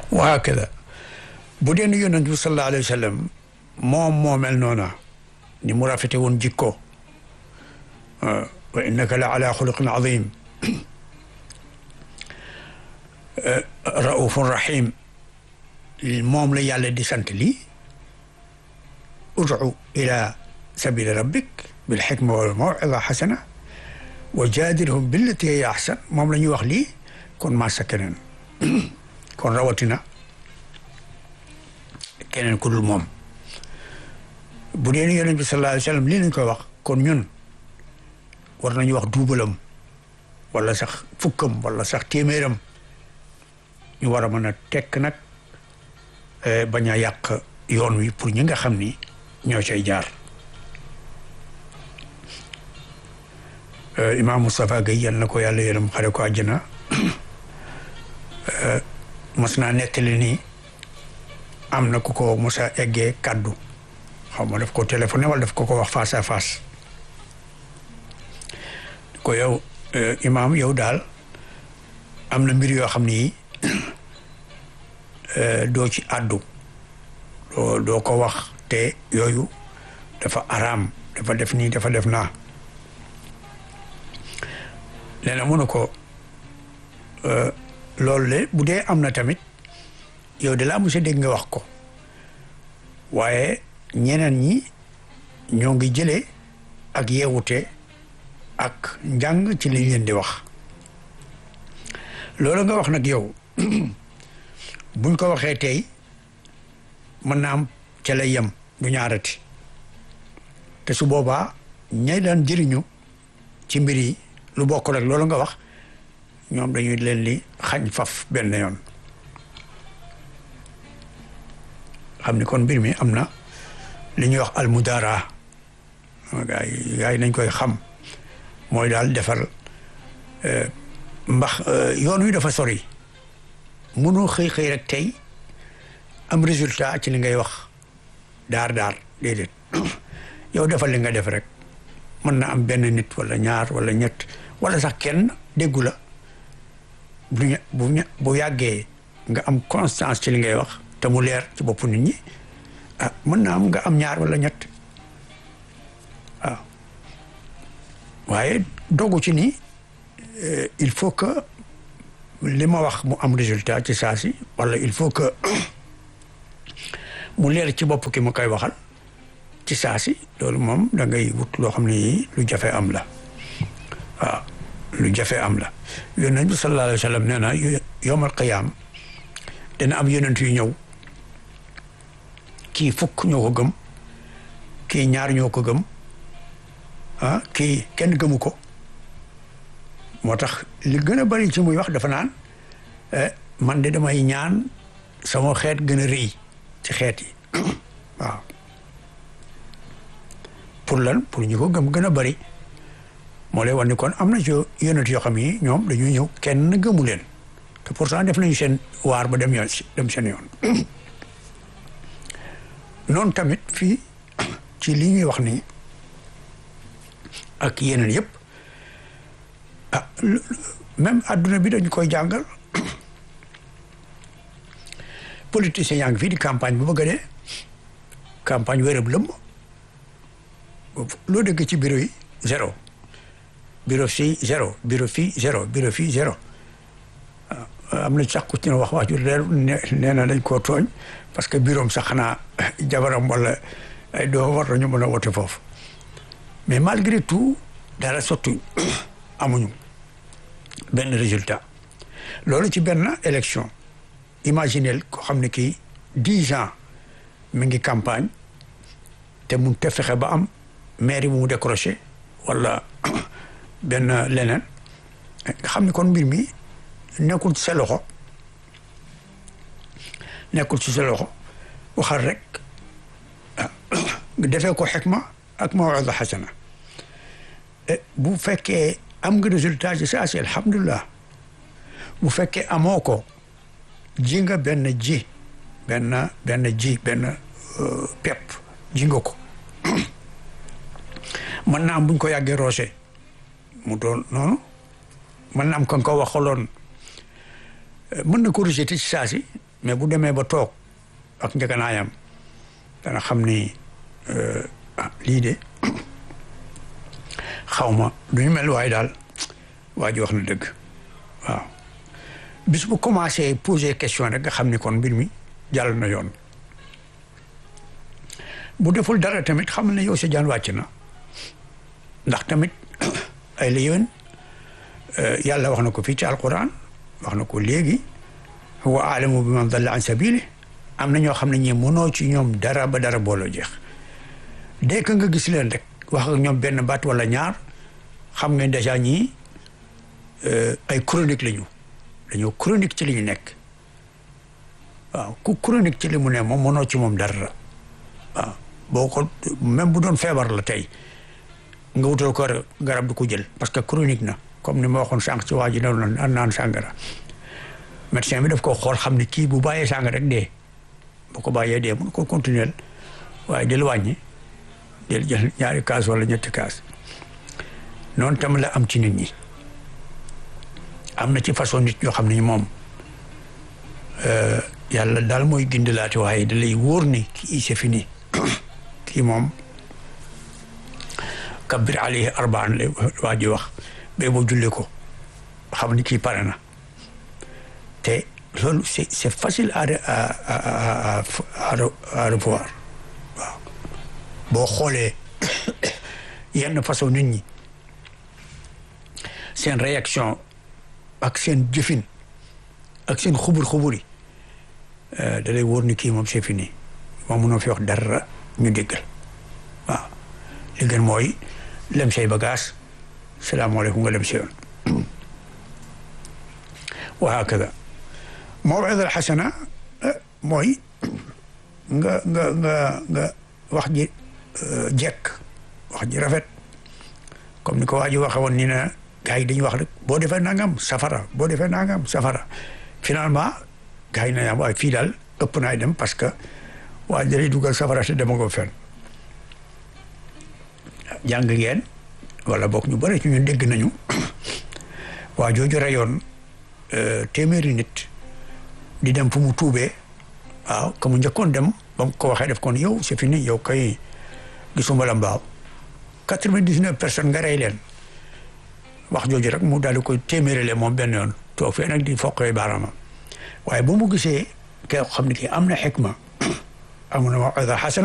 wa hakada bu dee ni yonent bi sallallahu alayhi wa sallam moom moo mel noona ni mu rafete woon jikko wa innaka la ala xuluqin azim raufun rahim moom la yàlla di sant lii ud'u ila sabili rabbik bil xikma wal maw'ida xasana wa jaadilhum billati hiya ahsan moom la ñuy wax lii kon masa keneen kon rawatina keneen ku dul moom bu dee ni yonent bi sallallahu alayhi wa sallam lii lañ koy wax kon ñun war nañu wax duubalam wala sax fukkam wala sax téeméeram ñu war a mën a tekk nag bañ a yàq yoon wi pour ñi nga xam ni ñoo cay jaar Imam Moustapha Gueye yal na ko yàlla yërëm xare ko àjjana mos naa nettali nii am na ku ko mos a eggee kàddu xaw ma daf ko téléphoné wala daf ko ko wax face à face ko yow imaam yow daal am na mbir yoo xam ni doo ci àddu doo doo ko wax te yooyu dafa araam dafa def nii dafa def naa nee na mënu ko loolu le bu dee am na tamit yow de laa mos a dégg nga wax ko waaye ñeneen ñi ñoo ngi jëlee ak yeewute ak njàng ci liñ leen di wax loolu nga wax nag yow buñ ko waxee tey mën na am ca lay yem du ñaarati te su boobaa ñay daan jëriñu ci mbir yi lu bokk rek loolu nga wax ñoom dañuy leen li xañ faf benn yoon xam ni kon mbir mi am na li ñuy wax almudara gaa yi gaa yi nañ koy xam mooy daal defar mbax yoon wi dafa sori mënoo xëy xëy rek tey am résultat ci li ngay wax daar daar déedéet yow defal li nga def rek mën na am benn nit wala ñaar wala ñett wala sax kenn déggu la bu bu bu yàggee nga am constance ci li ngay wax te mu leer ci boppu nit ñi ah mën na am nga am ñaar wala ñett waaw waaye dogu ci ni il faut que li ma wax mu am résultat ci saa si wala il faut que mu leer ci bopp ki ma koy waxal ci saa si loolu moom da ngay wut loo xam ne lu jafe am la waaw lu jafe am la yonent bi sallallahu alayhi wa sallam nee na yowmal qiyaam dina am yonent yu ñëw kii fukk ñoo ko gëm kii ñaar ñoo ko gëm ah kii kenn gëmu ko moo tax li gën a bari ci muy wax dafa naan man de damay ñaan sama xeet gën a rëy ci xeet yi waaw pour lan pour ñu ko gëm gën a bari moo lay wan ni kon am na ci yonent yoo xam ni ñoom dañuy ñëw kenn gëmu leen te pourtant def nañu seen waar ba dem yoon dem seen yoon noonu tamit fii ci li ñuy wax nii ak yeneen yëpp ah même adduna bi dañu koy jàngal politiciens yaa ngi fii di campagne bu bëgg a dee campagne wérab lëmm loo dégg ci bureau yi zéro bureau fii zéro bureau fii zéro bureau fii zéro am na sax ku ci ne wax wax ju leer nee na dañ koo tooñ parce que bureau am sax xanaa jabaram wala ay doo war nañu mën a wote foofu mais malgré tout dara sottuñ amuñu benn résultat loolu ci benn élection imaginel ko xam ne kii dix ans mi ngi campagne te mun te fexe ba am mairie bu mu décroché wala benn leneen nga xam ne kon mbir mi nekkul ci sa loxo nekkul ci sa loxo waxal rek defee ko xikma ak mawida xasana bu fekkee am nga résultat ci saa si alhamdulilah bu fekkee amoo ko ji nga benn ji benn benn ji benn pepp ji nga ko mën na am buñ ko yàggee roose mu doon noonu mën na am kan ko waxaloon mën na ko rejeté ci saa si mais bu demee ba toog ak njëganaayam dana xam ni ah lii de xaw ma du ñu mel waaye daal waa ji wax na dëgg waaw bis bu commencé poser question rek nga xam ni kon mbir mi jàll na yoon bu deful dara tamit xam ne yow sa jaan wàcc na ndax tamit ay la yéwén yàlla wax na ko fii ci alquran wax na ko léegi huwa aalamu bi man dalla an sabili am na ñoo xam ne ñi mënoo ci ñoom dara ba dara booloo jeex dès que nga gis leen rek wax ak ñoom benn baat wala ñaar xam ngeen dèjà ñii ay chronique lañu dañoo chronique ci li ñu nekk waaw ku chronique ci li mu ne moom mënoo ci moom dara waaw boo ko même bu doon feebar la tey nga wutal ko garab du ko jël parce que chronique na comme ni ma waxoon sànq ci waa ji ne naan naan sàngara médecin bi daf ko xool xam ne kii bu bàyyee sàngara rek dee bu ko bàyyee dee mun ko continuer waaye del wàññi del jël ñaari kaas wala ñetti kaas noonu tam la am ci nit ñi am na ci façon nit ñoo xam ne moom yàlla daal mooy gindalaate waaye da lay wóor ni kii c'est fini kii moom kabbir alayhi arbaan la waa ji wax ba boo julli ko xam ni kii pare na te loolu c'est c'est facile à à à revoir waaw boo xoolee yenn façon nit ñi seen réaction ak seen jëfin ak seen xubur xubur yi da lay wóor ni kii moom c'est fini moom mënoo fi wax dara ñu déggal waaw li gën mooy lem say bagage salaamaaleykum nga lem si yoon wa hakada mawida al xasana mooy nga nga nga nga wax ji jekk wax ji rafet comme ni ko waa ji waxe woon ni na gars yi dañuy wax rek boo defee nangam safara boo defee nangam safara finalement gars yi na waaye fii daal ëpp naay dem parce que waa dalay dugal safara te dema ko fen jàng ngeen wala boog ñu bëri ci ñun dégg nañu waa jooju reyoon téeméeri nit di dem fu mu tuubee waaw ka mu njëkkoon dem ba mu ko waxee def kon yow c'est fini yow kay gisuma la mbaaw quatre-vingt-dix-neuf personnes nga rey leen wax jooju rek mu daal di koy téeméerale moom benn yoon toog fee nag di foqee baaraamam waaye bu mu gisee kee xam ne kii am na xikma am na mawida xasana